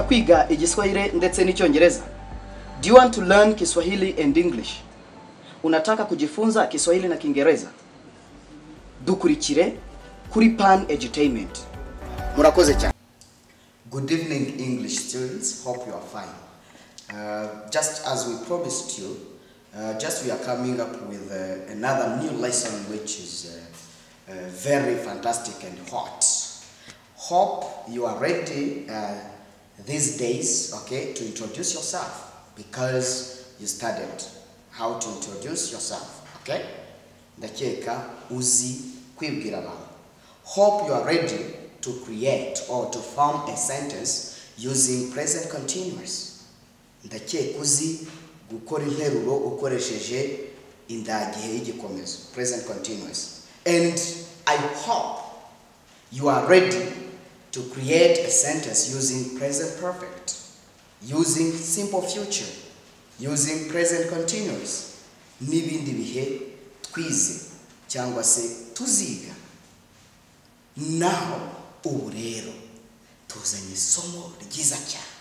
kwiga igiswahili ndetse n'icyongereza do you want to learn kiswahili and english unataka kujifunza kiswahili na kiingereza dukurikire kuri pan edutainment murakoze cyane Good evening, English students. Hope you are fine. Uh, just as we promised you, uh, just we are coming up with uh, another new lesson which is uh, uh, very fantastic and hot. Hope you are ready uh, these days, okay, to introduce yourself because you studied how to introduce yourself, okay? Ndakeka uzi kwibwira abantu. Hope you are ready to create or to form a sentence using present continuous ndakeka uzi gukora interuro ukoresheje indagihe y'igikomezo present continuous and i hope you are ready to create a sentence using present perfect using simple future using present continuous n'ibindi bihe twize cyangwa se tuziga naho ubu rero tuzanye isomo ryiza cyane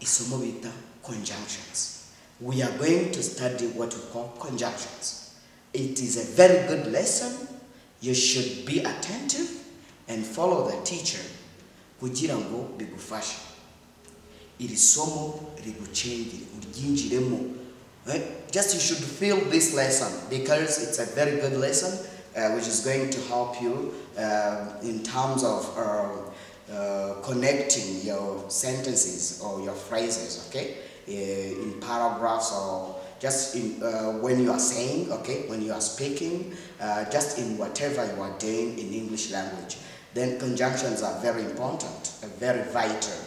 isomo bita conjunctions we are going to study what we call conjunctions it is a very good lesson you should be attentive and follow the teacher kugira ngo bigufashe iri somo rigucengere uryinjiremo Eh, just you should feel this lesson because it's a very good lesson uh, which is going to help you uh, in terms of uh, uh, connecting your sentences or your phrases, okay, uh, in paragraphs or just in uh, when you are saying, okay, when you are speaking, uh, just in whatever you are doing in English language. Then conjunctions are very important, uh, very vital.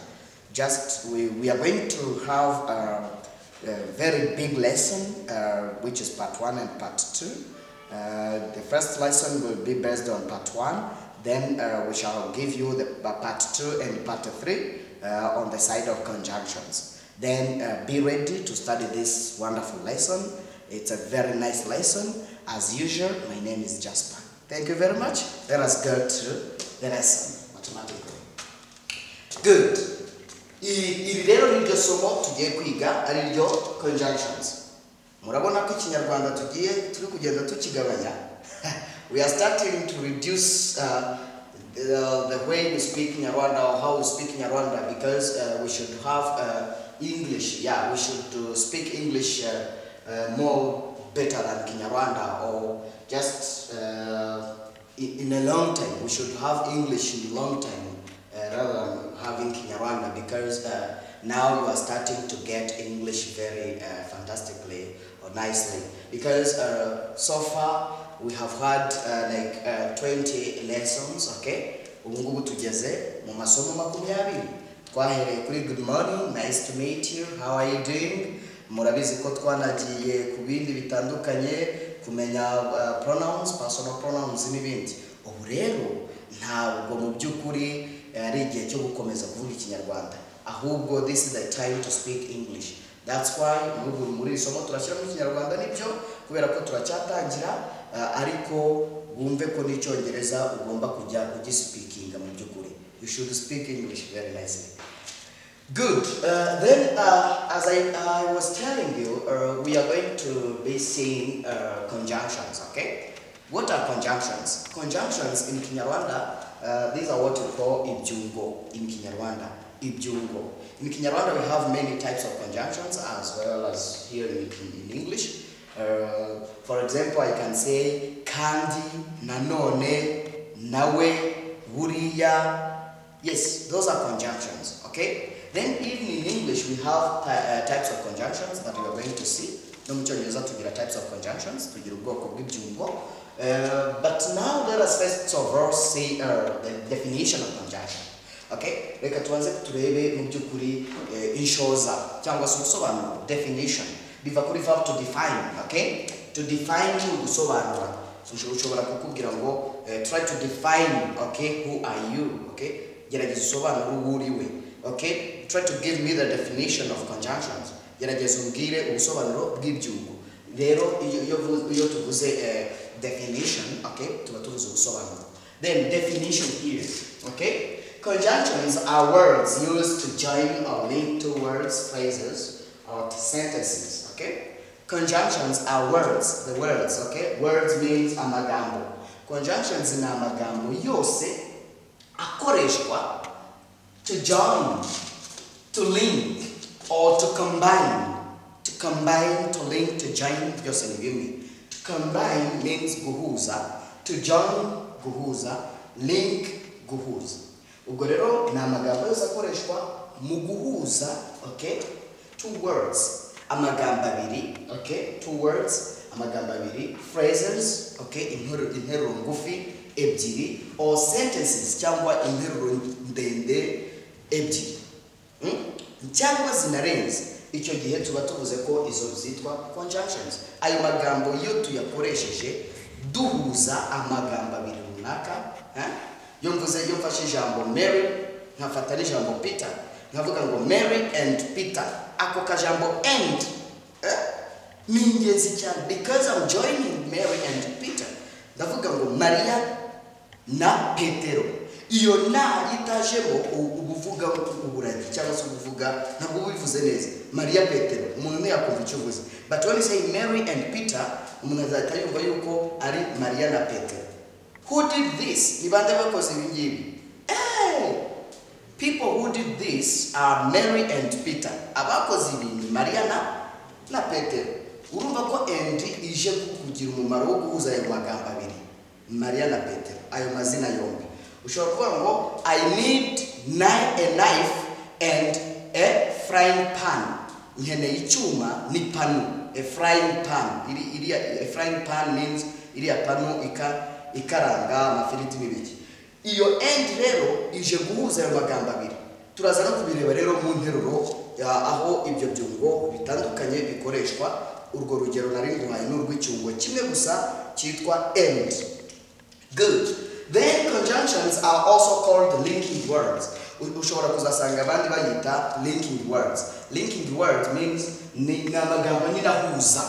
Just we, we are going to have a, a very big lesson, uh, which is part one and part two. Uh, the first lesson will be based on part one. Then uh, we shall give you the uh, part two and part three uh, on the side of conjunctions. Then uh, be ready to study this wonderful lesson. It's a very nice lesson. As usual, my name is Jasper. Thank you very much. Let us go to the lesson automatically. Good. I- Iri rero niryo somo tugiye kwiga ari ryo conjunctions. murabona ko ikinyarwanda tugiye turi kugenda tukigabanya we are starting to reduce uh, the, the way we speak nyarwanda or how we speak nyarwanda because uh, we should have uh, english yeah we should uh, speak english uh, uh, more better than kinyarwanda or just uh, in, in a long time we should have english in a long time uh, rather than having Kinyarwanda because uh, now you are starting to get English very uh, fantastically or nicely. Because uh, so far we have had uh, like uh, 20 lessons, okay? ubungubu tugeze mu masomo makumyabiri twahereye kuri good morning nice to meet you how are you doing murabizi ko twanagiye ku bindi bitandukanye kumenya uh, pronouns personal pronouns n'ibindi ubu rero ntabwo mu by'ukuri eh, ari igihe cyo gukomeza kuvuga ikinyarwanda ahubwo this is the time to speak english that's why muri buri- muri iri somo turashyiramo ikinyarwanda nibyo kubera ko turacyatangira eh, ariko wumve ko n'icyongereza ugomba kujya ugisipikinga mu by'ukuri you should speak english very nicely Good. Uh, then, uh, as I, I was telling you, uh, we are going to be seeing uh, conjunctions, okay? What are conjunctions? Conjunctions in Kinyarwanda, uh, these are what we call ibjungo in Kinyarwanda. Ibjungo. In Kinyarwanda, we have many types of conjunctions as well as here in, in English. Uh, for example, I can say kandi, nanone, nawe, wuriya, Yes, those are conjunctions, okay? Then even in English, we have ty- uh, types of conjunctions that we are going to see. No mu cyongereza tugira types of conjunctions, tugira ubwoko bw'ibyungo. Uh, but now let us first of all see uh, the definition of conjunction. Okay? Reka tubanze turebe mu by'ukuri eh, inshoza cyangwa se ubusobanuro definition biva kuri verb to define, okay? To define ni ugusobanura ushobora ushobora kukubwira ngo eh, try to define okay who are you okay gerageza usobanure uwo uriwe okay try to give me the definition of conjunctions gerageza umbwire ubusobanuro bw'ibyungo rero iyo iyo vu- iyo tuvuze eh, definition okay tuba tuvuze ubusobanuro then definition here okay Conjunctions are words used to join or link two words, phrases, or sentences, okay? Conjunctions are words, the words, okay? Words means amagambo. Conjunctions in amagambo yose akoreshwa to join, to link, or to combine. To combine, to link, to join, vyose ni viwili. To combine means guhuza, to join guhuza, link guhuza. ubwo rero ni amagambo yose akoreshwa mu guhuza okay two words amagambo abiri okay two words amagambo abiri phrases okay interuro interuro ngufi ebyiri or sentences cyangwa interuro ndende ebyiri Hmm? cyangwa zinarenze icyo gihe tuba tuvuze ko izo zitwa conjunctions ayo magambo iyo tuyakoresheje duhuza amagambo abiri runaka eh? iyo mvuze iyo mfashe ijambo mary nkafata n'ijambo peter nkavuga ngo mary and peter ako kajambo and eh? ni ingenzi cyane because I'm joining mary and peter ndavuga ngo mariya na petero iyo na itajemo ubuvuga uburari cyangwa se ubuvuga ntabwo uba ubivuze neza mariya petero umuntu ntiyakumva icyo uvuze but when you say mary and peter umuntu azahita yumva yuko ari mariya na petero who did this ni bande bakoze ibi ngibi Eh, people who did this are mary and peter abakoze ibi ni mariya na na petero urumva ko and ije kugira umumaro wo guhuza ayo magambo abiri mariya na petero ayo mazina yombi ushobora kuvuga ngo i need kni- a knife and a frying pan nkeneye icyuma n'ipanu a frying pan iri, iriya a frying pan means iriya panu ika, ikaranga amafiriti n'ibiki iyo end rero ije guhuza ayo magambo abiri turaza no kubireba rero mu nteruro ya- aho ibyo byungo bitandukanye bikoreshwa urwo rugero nari nguhaye ni urw'icyungo kimwe gusa cyitwa end Good. Then conjunctions are also called linking words. U- Ushobora kuzasanga abandi bayita linking words. Linking words means ni ni amagambo nyine ahuza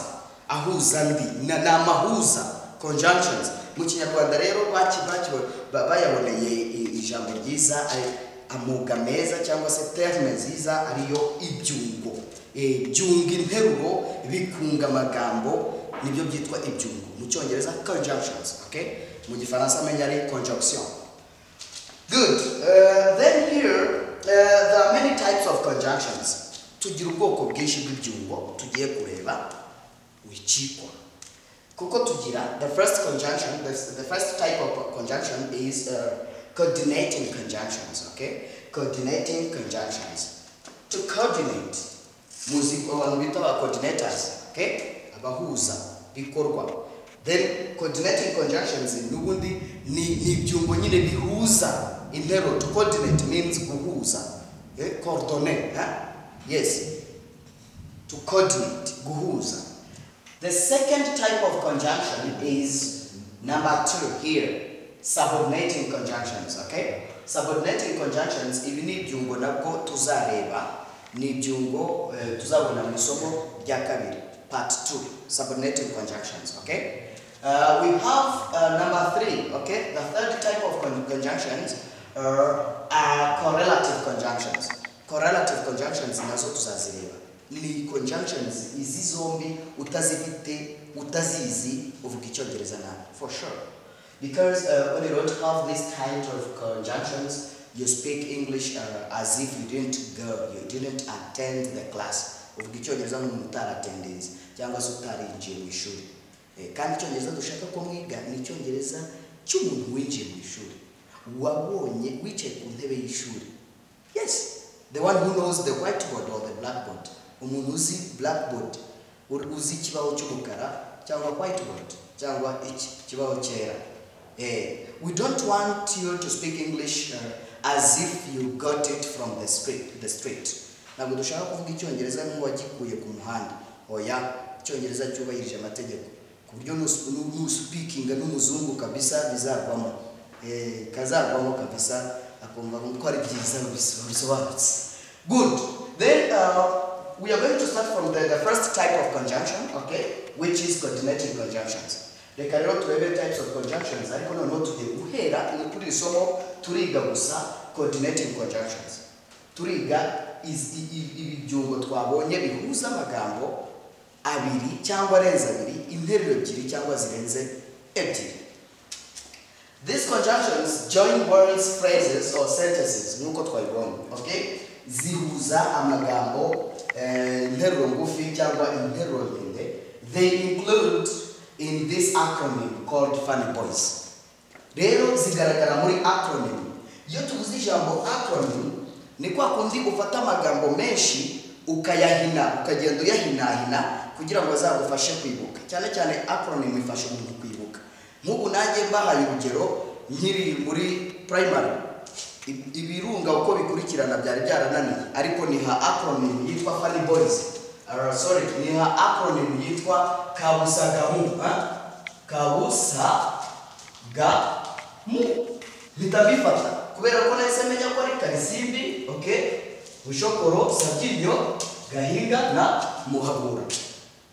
ahuza ndi Na- ni amahuza conjunctions mu kinyarwanda rero baki baki- ba- bayaboneye i- ijambo ryiza ari- amuga meza cyangwa se terme nziza ariyo ibyungo Eh, byunga interuro bikunga amagambo nibyo byitwa ibyungo mu cyongereza conjunctions okay mu gifaransa amenya ari conjunction good uh, then here uh, there are many types of conjunctions tugira ubwoko bwinshi bw'ibyungo tugiye kureba wicikwa kuko tugira the first conjunction the, the first type of conjunction is uh, coordinating conjunctions okay coordinating conjunctions to coordinate muzi abantu bita ba coordinators okay abahuza bikorwa then coordinating conjunctions n'ubundi ni ni ibyungo nyine bihuza interuro to coordinate means guhuza eh? coordonate eh? yes to coordinate guhuza the second type of conjunction is number two here subordinating conjunctions okay subordinating conjunctions ibi ni ibyungo nabwo tuzareba ni ibyungo eh, tuzabona mu isomo rya kabiri part 2 subordinating conjunctions okay uh, we have uh, number three okay the third type of con- conjunctions uh, are correlative conjunctions correlative conjunctions nazo tuzazireba ni conjunctions izi zombi utazifite utazizi uvuga icyongereza nabi for sure because uh, when you don't have these kinds of conjunctions you speak english uh, as if you didn't go you didn't attend the class uvuga icyongereza nk'umuntu utaratendensi cyangwa se utarinjiye mu ishuri Eh, kandi icyongereza dushaka ko mwiga ni icyongereza cy'umuntu winjiye mu ishuri wabonye wicaye ku ntebe y'ishuri Yes, the one who knows the whiteboard or the blackboard. Umuntu uzi blackboard, ur- uzi ikibaho cy'umukara cyangwa whiteboard cyangwa iki kibaho cyera. Eh, we don't want you to speak English uh, as if you got it from the street. The street. Ntabwo dushaka kuvuga icyongereza nk'uwagikuye ku muhanda. Oya, icyongereza cyubahirije amategeko. Ku buryo nus- nu- nusipikinga n'umuzungu kabisa bizagwamo. Eh, kazagwamo kabisa akumva ko ari byiza babis- babisobanutse good then uh, we are going to start from the, the first type of conjunction okay which is coordinating conjunctions reka rero turebe types of conjunctions ariko noneho tugiye guhera ni kuri iri somo turiga gusa coordinating conjunctions turiga is- i- i- ibibyungo twabonye bihuza amagambo abiri cyangwa arenze abiri interuro ebyiri cyangwa zirenze ebyiri These conjunctions join words, phrases or sentences nk'uko twabibonye okay? zihuza amagambo eh, interuro ngufi cyangwa interuro ndende they include in this acronym called funny boys rero zigaragara muri acronym iyo tuvuze ijambo acronym ni kwa kundi ufata amagambo menshi ukayahina ukagenda uyahinahina kugira ngo azagufashe kwibuka cyane cyane acronym ifasha umuntu kwibuka nk'ubu nanjye mbahaye urugero nkiri muri primary i- ibirunga uko bikurikirana byari byarananiye ariko niha acronym yitwa funny boys Uh, sorry niha acronym yitwa kabusa gamu ha? kabusa ga mu mpita mbifata kubera ko nahise menya ko ari karisimbi okay bushokoro sabyinyo gahinga na muhabura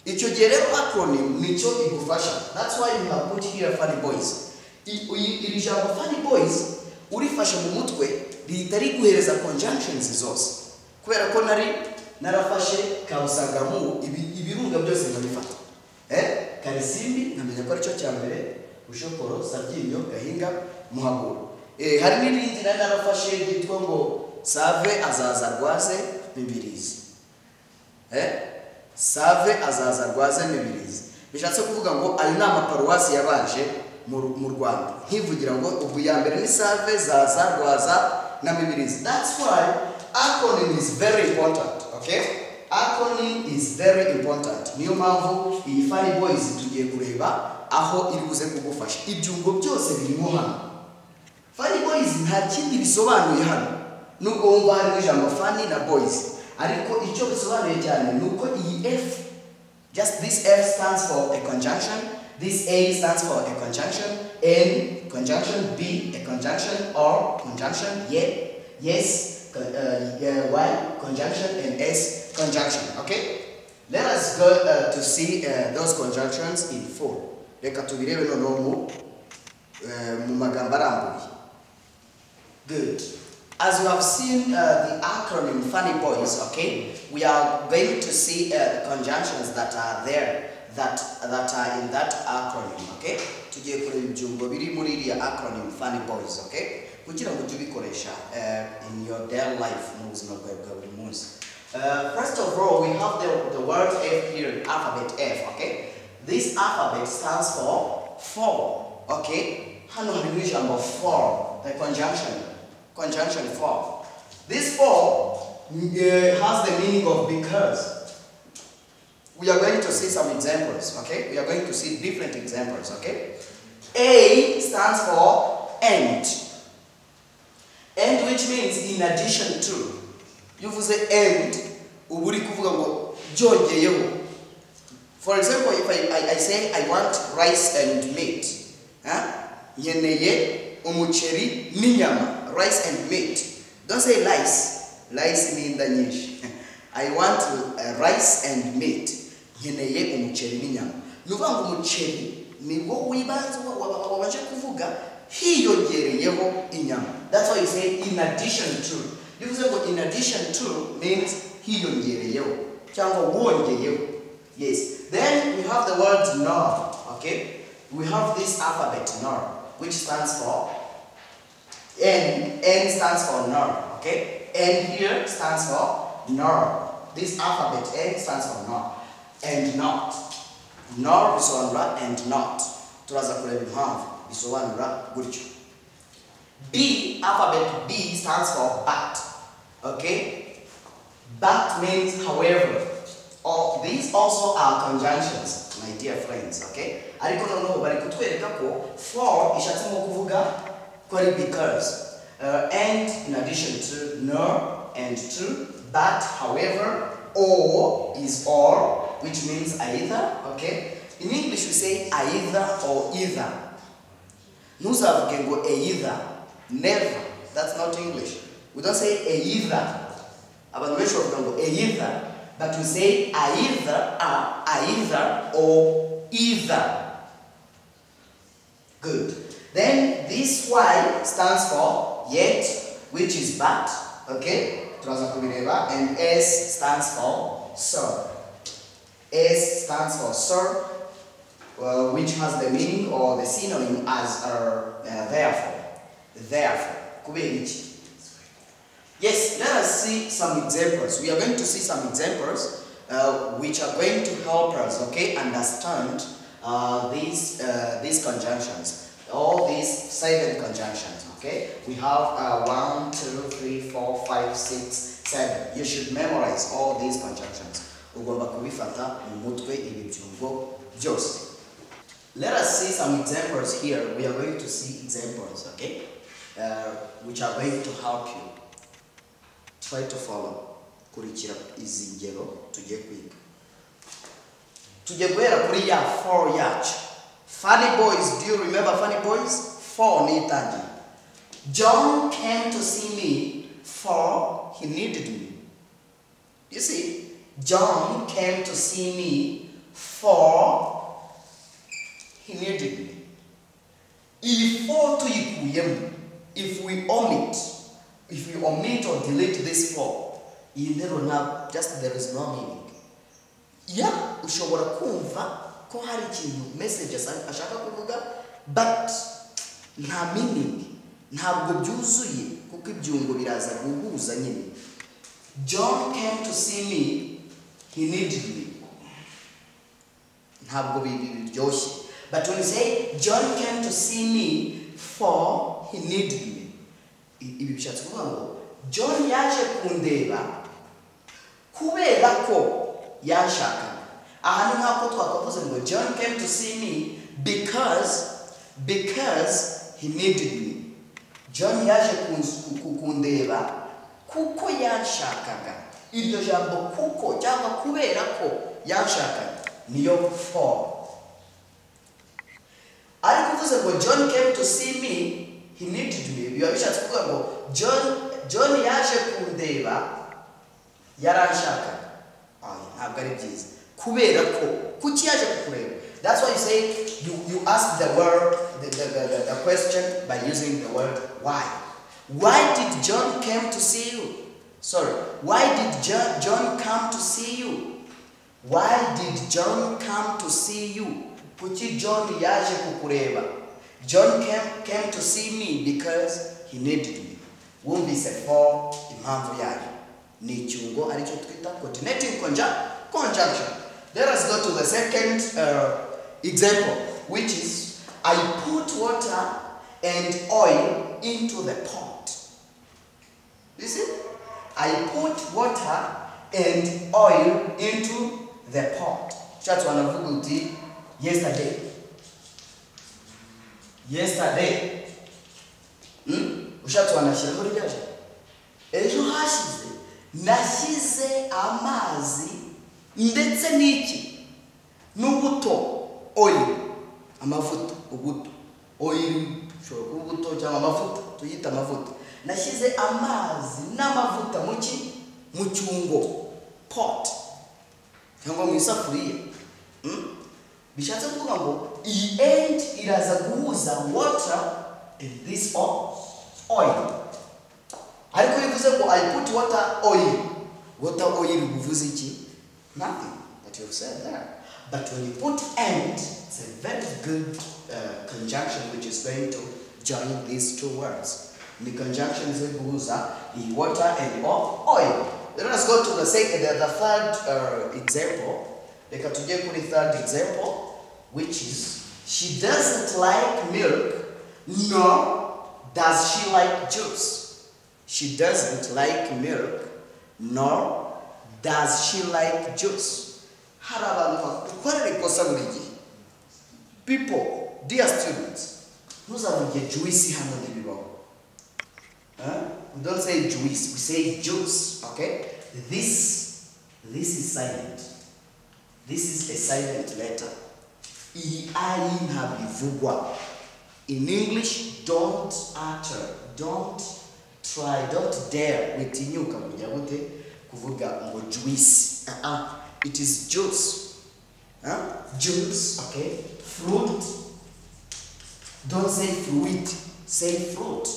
icyo gihe rero acronym nicyo igufasha that's why you have put here funny boys I- uyi- iri jambo funny boys urifashe mu mutwe rihita riguhereza conjunctions zose kubera ko nari narafashe kabusagamu ibi- ibirunga byose nkabifata eh karisimbi nkamenya ko aricyo cya mbere bushokoro sabyinyo gahinga muhabura eh, hari n'irindi nari narafashe ryitwa ngo save azaza rwaze mibirizi eh? save azaza rwaze mibirizi bishatse kuvuga ngo ayo ni amaparuwasi yabanje mu Ru- mu rwanda nkivugira ngo ubwo iya mbere ni save zaza rwaza na mibirizi that's why acronym is very important okay acronym is very important niyo mpamvu iyi funny boys tugiye kureba aho iri buze kugufasha ibyungo byose birimo hano Funny Boys nta kindi bisobanuye hano nubwo wumva harimo ijambo funny na boys ariko icyo bisobanuye cyane ni uko iyi f just this f stands for a conjunction this a stands for a conjunction n conjunction b a conjunction or conjunction ye yes con, uh, yeah, y conjunction and s conjunction okay let us go uh, to see uh, those conjunctions in full reka tubirebe noneho mu eh, mu magambo arambuye Good. As you have seen uh, the acronym Funny Boys, okay, we are going to see uh, conjunctions that are there, that that are in that acronym, okay. Tugiye kureba ibyungo biri muri iriya acronym Funny Boys, okay, kugira ngo tujye ubikoresha uh, in your daily life mu buzima bwawe bwa buri munsi. Uh, first of all, we have the, the word F here, alphabet F, okay. This alphabet stands for form, okay? Hano harimo ijambo form, the conjunction, conjunction form. This form eh, has the meaning of because. We are going to see some examples, okay? We are going to see different examples, okay? A stands for and. And which means in addition to. Iyo uvuze and, uba uri kuvuga ngo byongeyeho. For example, if I, I, I say I want rice and meat, huh? nkeneye umuceri n'inyama, rice and meat. Don't say rice, rice ni inda nyinshi. I want uh, rice and meat, nkeneye umuceri n'inyama. Ni ukuvuga ngo umuceri ni wo wibanze wa- wa- wa- wabasha kuvuga hiyongereyeho inyama. That's why you say in addition to. Bivuze ngo in addition to means hiyongereyeho cyangwa wongeyeho. Yes. Then we have the word nor. Okay. We have this alphabet nor, which stands for N. N stands for nor. Okay. N here stands for nor. This alphabet N stands for nor and not. Nor bisobanura and not. Turaza kureba impamvu bisobanura gutyo. B alphabet B stands for but. Okay. That means however. All, these also are conjunctions, my dear friends, okay? Ariko noneho bari kutwereka ko for ishatsemo kuvuga ko ari because. Uh, and in addition to, nor, and to, but, however, or is or, which means either, okay? In English we say either or either. Nusavuge ngo either. Never. That's not English. We don't say either. Abantu benshi bavuga ngo either. But we say either, a, either or either. Good. Then this Y stands for yet, which is but, okay? Tunaanza kuvileva and S stands for so. S stands for so, well, which has the meaning or the synonym as uh, uh, therefore. Therefore, kube hichi. Yes, let us see some examples. We are going to see some examples uh, which are going to help us, okay, understand uh, these uh, these conjunctions, all these seven conjunctions. Okay, we have uh, one, two, three, four, five, six, seven. You should memorize all these conjunctions. Ugomba kubifata umutwe ibibyumvo byose. Let us see some examples here. We are going to see examples, okay, uh, which are going to help you. Try to follow. kurikira izi ngero tugiye kwiga tujye guhera kuri ya four yacu funny boys do you remember funny boys four ni itangiye john came to see me for he needed me you see john came to see me for he needed me ifo tuyikuyemo if we omit if we omit or delete this for interuro ntabwo just there is no meaning yeah ushobora kumva ko hari ikintu message asa- ashaka kuvuga but nta meaning ntabwo byuzuye kuko ibyungo biraza guhuza nyine john came to see me he needed me ntabwo bi- bi- biryoshye but when you say john came to see me for he needed me i- ibi bishatse kuvuga ngo john yaje kundeba kubera ko yanshakaga aha ni nk'ako twakavuze ngo john came to see me because because he needed me john yaje kunz- ku- kundeba kuko yanshakaga iryo jambo kuko cyangwa kubera ko yanshakaga niyo for ari kuvuze ngo john came to see me he needed me biba bishatse kuvuga ngo john john yaje kundeba yaranshaka Ah, ntabwo ari byiza kubera ko kuki yaje kukureba that's why you say you, you ask the word the, the, the, the, the question by using the word why why did john came to see you sorry why did john, john come to see you why did john come to see you kuki john yaje kukureba john came, came to see me because he needed me wumvise for impamvu yayo ni icyungo aricyo twita coordinating conjun- conjunction let us go to the second uh, example which is i put water and oil into the pot You see? I put water and oil into the pot. Church wanavuga uti yesterday. Yesterday. Hmm? Ushatse wanashyiraho ryaje. Ejo hashize nashyize amazi ndetse n'iki n'ubuto oil amavuta ubuto oil ushobora kuba ubuto cyangwa amavuta tuyita amavuta nashyize amazi n'amavuta mu ki mu cyungo pot cyangwa mu isafuriya Mm? bishatse kuvuga ngo iyi end iraza guhuza water and this o- oil ariko bivuze ngo i put water oil water oil bivuze iki nothing but you've said that but when you put and it's a very good uh, conjunction which is going to join these two words ni conjunction ziguhuza the water and o- oil let us go to the second the, the third uh, example reka tujye kuri third example which is she doesn't like milk nor does she like juice she doesn't like milk nor does she like juice hari abantu bakorera ikosa buri gihe people dear students ntuzavuge juice hano ntibibaho Huh? we don't say juice we say juice okay this this is silent this is a silent letter ei ntabivugwa in english don't utter don't try don't dare witinyuka kujya gute kuvuga ngo juice uh -uh. it is juice huh? juice okay fruit don't say fruit say fruit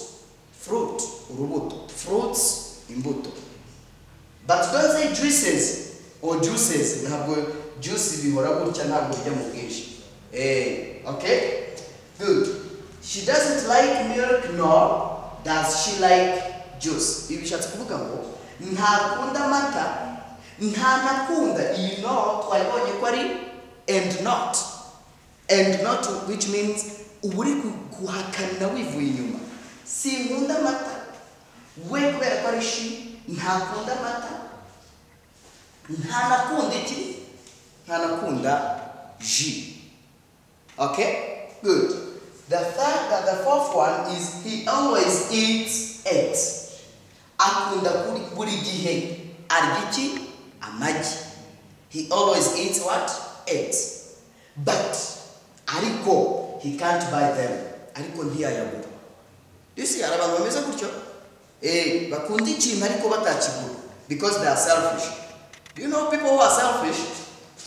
fruit urubuto fruits imbuto but don't say juices or juices ntabwo juice bihora gutya ntabwo bijya mu bwinshi eh okay good she doesn't like milk nor does she like juice ibi bishatse kuvuga ngo ntakunda amata ntanakunda iyi not wayibonye ko ari and not and not which means uba uri ku- guhakanira wivuye inyuma sinkunda amata we kubera ko ari shi ntakunda amata ntanakunda iki ntanakunda ji Okay? Good. The third, the, the fourth one is he always eats eggs. Akunda kuri buri gihe arya iki? Amagi. He always eats what? Eggs. But ariko he can't buy them. Ariko ntiyayagura. Do you see hari abantu bameze gutyo? Eh, bakunda ikintu ariko batakigura because they are selfish. Do you know people who are selfish?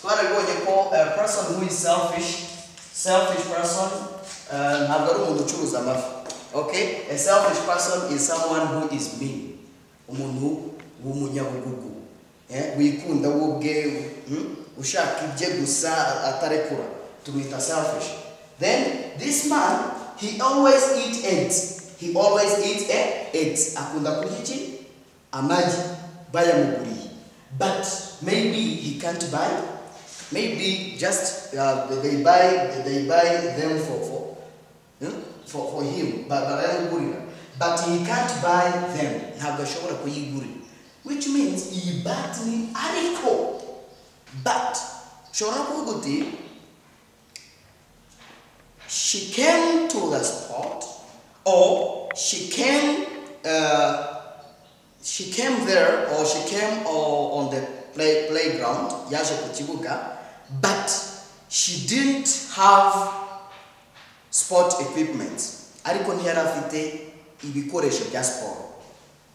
Twarabibonye ko a person who is selfish, selfish person uh, ntabwo ari umuntu ucuruza amafi. Okay? A selfish person is someone who is mean. Umuntu w'umunyabugugu. Eh, wikunda we ubwe hmm? ushaka ibye gusa atarekura. Tumwita selfish. Then this man he always eat eggs. He always eat eh, eggs. Akunda kurya iki? amagi bayamuguriye but maybe he can't buy maybe just uh, they buy they buy them for for hmm? for, for him ba- barayamugurira but he can't buy them ntabwo ashobora kuyigurira which means iyi bat ni ariko but ushobora kuvuga uti she came to the spot or she came uh, she came there or she came or on the play, playground yaje ku kibuga but she didn't have sport equipment ariko ntiyari afite ibikoresho bya siporo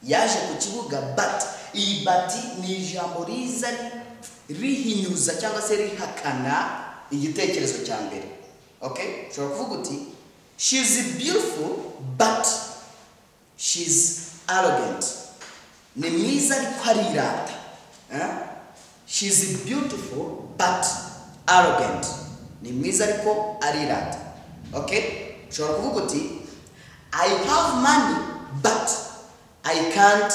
yaje ku kibuga but iyi bati ni ijambo riza rihinyuza cyangwa se rihakana igitekerezo cya mbere okay ushobora kuvuga uti she is beautiful but she's arrogant ni mwiza ariko arirata Eh? she's beautiful but arrogant ni mwiza ariko arirata okay ushobora kuvuga uti i have money but i can't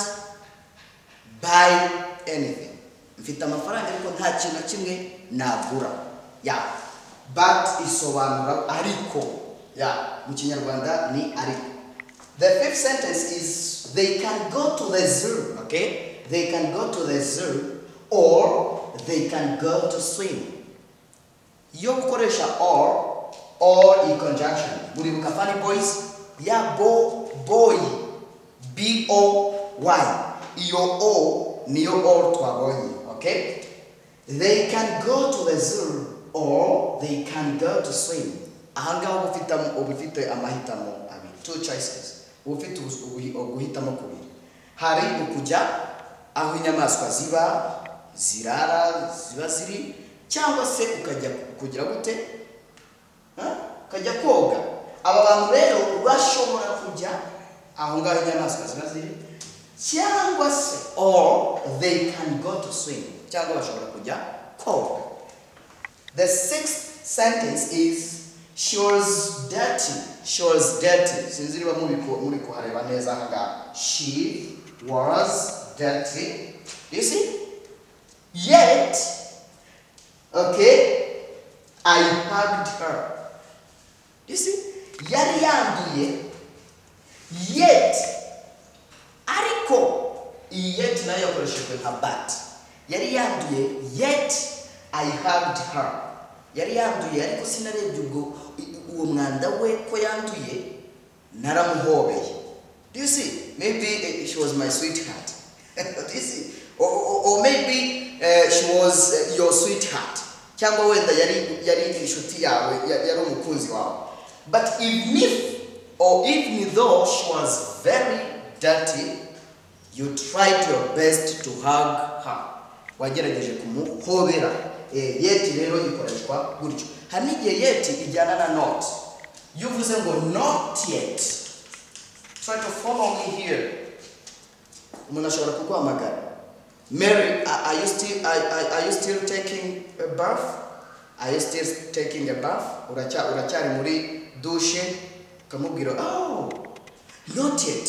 buy anything mfite amafaranga ariko nta kintu na kimwe nagura ya but isobanura ariko ya mu kinyarwanda ni ariko the fifth sentence is they can go to the zoo okay they can go to the zoo or they can go to swim yo gukoresha or or in conjunction muribuka funny boys ya bo boy b o y iyo o niyo or twabonye okay they can go to the zoo or they can go to swim ahangaha uba ufite am- uba ufite amahitamo abiri two choices uba ufite ubus- ubu- uguhitamo kubiri hari ukujya aho inyamaswa ziba zirara ziba ziri cyangwa se ukajya kugira gute Huh? ukajya koga aba bantu rero bashobora kujya aho ngaho inyamaswa ziba ziri cyangwa se or they can go to swim cyangwa bashobora kujya koga the sixth sentence is she was dirty she was dirty sinzi niba muri ku- muri kuhareba neza aha ngaha she was dirty you see yet okay i hugged her you see yari yanduye yet ariko iyi yet nayo yakoreshejwe nka bat yari yanduye yet i hugged her yari yanduye ariko sinarebye ubwo uwo mwanda we ko yanduye naramuhobeye do you see maybe eh, she was my sweetheart do you see or, or, or maybe eh, she was eh, your sweetheart cyangwa wenda yari yari inshuti yawe ya- yari umukunzi wawe but even if or even though she was very dirty you tried your best to hug her wagerageje kumuhobera Eh, yeti rero ikoreshwa gutyo hari n'igihe yeti ijyana na not iyo uvuze ngo not yet Try to follow me here. mnashobora kukwamagana Mary, are, are you still are, are, are you still taking a bath? Are you still taking a bath? Uracha urachari muri dushe kamubwira oh not yet.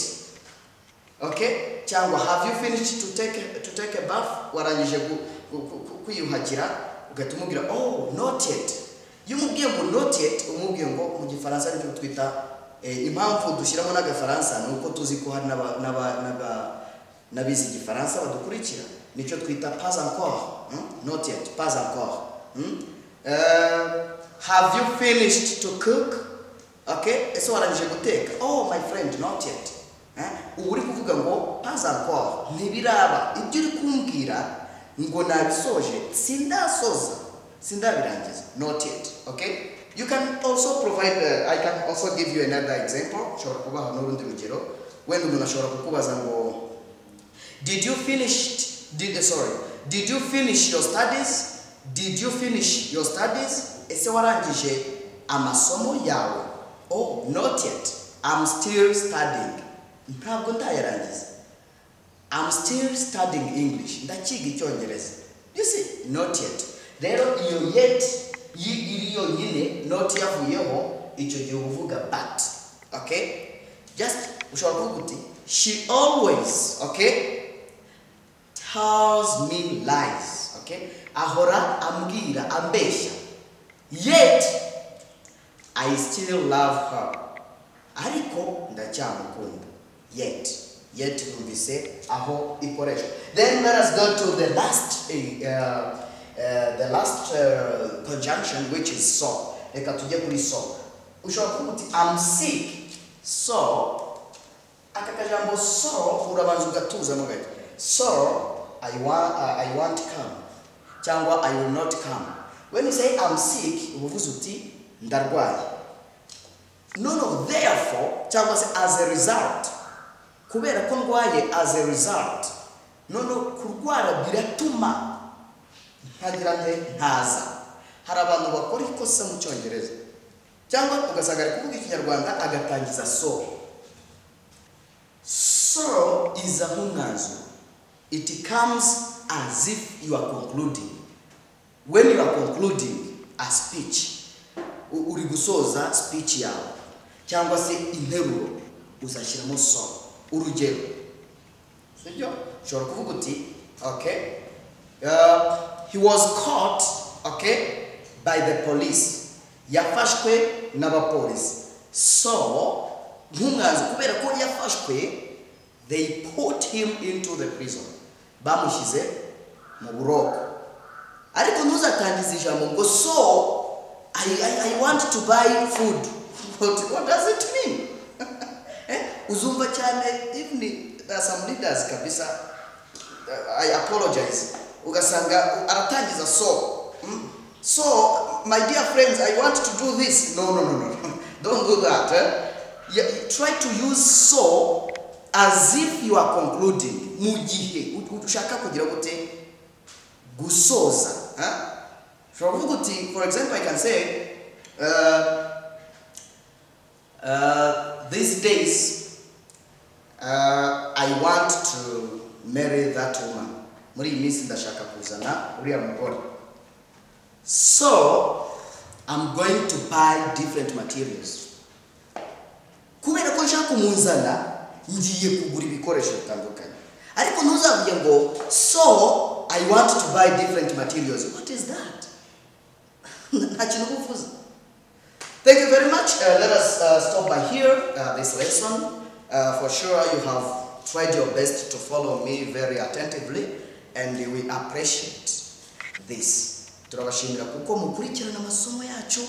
Okay? Cyangwa have you finished to take to take a bath? Warangije ku- ku- ku- ku- kwiyuhagira ugahita umubwira oh not yet. Iyo umubwiye ngo not yet umubwiye ngo mu gifaransa nicyo twita eh, impamvu dushyiramo n'agafaransa ni uko tuzi ko hari n'aba- n'aba- n'aba- n'abize igifaransa badukurikira nicyo twita pas encore hmm? not yet pas encore hmm? Eh, have you finished to cook okay ese warangije guteka oh my friend not yet Eh, ubu uri kuvuga ngo pas encore ntibiraba ibyo uri kumbwira ngo nabisoje sindasoza sindabirangiza not yet okay you can also provide uh, i can also give you another example nshobora kubaha n'urundi rugero wenda umuntu ashobora kukubaza ngo did you finish did sorry did you finish your studies did you finish your studies ese warangije amasomo yawe oh not yet i'm still studying ntabwo ndayarangiza i'm still studying english ndacyiga icyongereza you see not yet rero iyo yet yi- iri yonyine not yavuyeho icyo gihe uba uvuga but okay just ushobora kuvuga uti she always okay tells me lies okay ahora ambwira ambeshya yet i still love her ariko ndacyamukunda yet yet numvise aho ikoreshwa then let us go to the last eh, uh, uh, the last uh, conjunction which is so reka tujye kuri so ushobora kuvuga uti am sick so aka kajambo so urabanza ugatuzamo gato so I, wa, I I want come cyangwa i will not come when you say i'm sick uba uvuze uti ndarwaye noneho therefore cyangwa se as a result kubera ko ndwaye as a result noneho kurwara biratuma ntagira nte ntaza hari abantu bakora ikosa mu cyongereza cyangwa ugasanga ari kuvuga ikinyarwanda agatangiza so sorrow is a hunganzo. It comes as if you are concluding. When you are concluding a speech, u- uri gusoza speech yawe cyangwa se interuro uzashyiramo so urugero sibyo ushobora kuvuga uti okay uh, he was caught okay by the police yafashwe n'abapolisi so nk'umwanzi kubera ko yafashwe they put him into the prison bamushyize mu buroko ariko ntuzatangize ijambo ngo so I, I, I want to buy food But what does it mean Eh, uzumva cyane even there are some leaders kabisa uh, I apologize ugasanga aratangiza so mm, so my dear friends I want to do this no no no no don't do that eh? Yeah, try to use so as if you are concluding mu gihe ushaka kugira gute gusoza eh? ushobora kuvuga uti for example i can say uh, uh, these days uh, I want to marry that woman. Muri iyi minsi ndashaka kuzana uriya mugore. So I'm going to buy different materials. Kubera ko nshaka kumuzana ngiye kugura ibikoresho bitandukanye. Ariko ntuzavuge ngo so I want to buy different materials. What is that? Nta kintu uba uvuze. Thank you very much. Uh, let us uh, stop by here uh, this lesson. Uh, for sure, you have tried your best to follow me very attentively, and we appreciate this. Turabashimira kuko mukurikirana amasomo yacu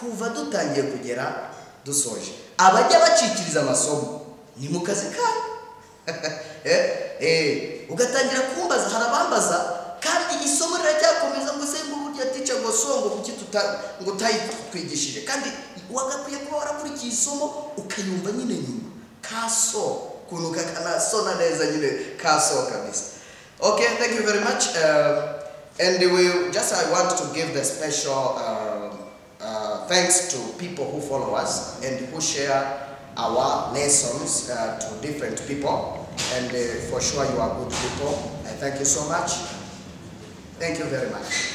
kuva dutangiye kugera dusoje. Abajya bacikiriza amasomo ni mu kazi kanyu. Eh, eh, ugatangira kumbaza hari abambaza kandi isomo riracyakomeza ngo se ngo burya tica ngo so ngo kuki tuta- ngo utayitwigishije kandi wagakwiye kuba warakurikiye isomo ukayumva nyine nyuma kaso ukuntu kakanasona neza nyine kaso kabisa okay thank you very much uh, and we just i want to give the special um, uh, thanks to people who follow us and who share our lessons uh, to different people. And uh, for sure, you are good people. I thank you so much. Thank you very much.